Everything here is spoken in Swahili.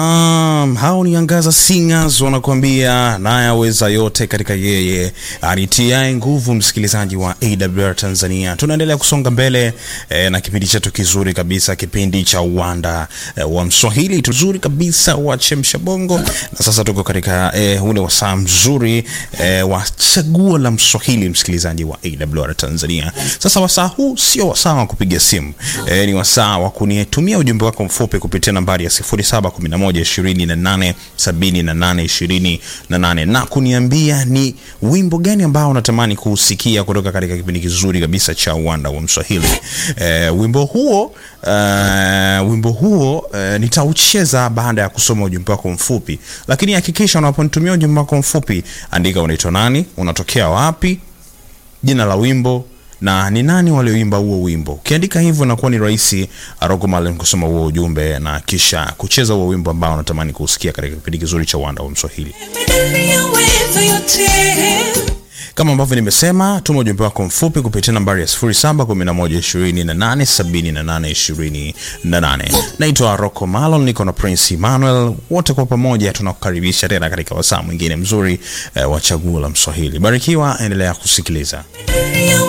Um, hao ni Angaza Singers wanakuambia naye aweza yote katika yeye anitiae nguvu. Msikilizaji wa AWR Tanzania, tunaendelea kusonga mbele eh, na kipindi chetu kizuri kabisa, kipindi cha uwanda eh, wa Mswahili tuzuri kabisa wa chemsha bongo, na sasa tuko katika eh, ule wasaa mzuri eh, wa chaguo la Mswahili, msikilizaji wa AWR Tanzania. Sasa wasaa huu sio wasaa wa kupiga simu eh, ni wasaa wa kunitumia ujumbe wako mfupi kupitia nambari ya 0711 28 78 28 na kuniambia ni wimbo gani ambao unatamani kuusikia kutoka katika kipindi kizuri kabisa cha uwanda wa Mswahili. E, wimbo huo e, wimbo huo e, nitaucheza baada ya kusoma ujumbe wako mfupi, lakini hakikisha unaponitumia ujumbe wako mfupi, andika unaitwa nani, unatokea wapi, jina la wimbo na ni nani walioimba huo wimbo. Ukiandika hivyo inakuwa ni rahisi Aroko Malem kusoma huo ujumbe na kisha kucheza huo wimbo ambao unatamani kusikia katika kipindi kizuri cha uwanda wa Mswahili. Kama ambavyo nimesema, tuma ujumbe wako mfupi kupitia nambari ya 0711287828. Naitwa Rocco Malon, niko na Prince Emmanuel, wote kwa pamoja tunakukaribisha tena katika wasaa mwingine mzuri eh, wa chaguo la Mswahili. Barikiwa, endelea kusikiliza.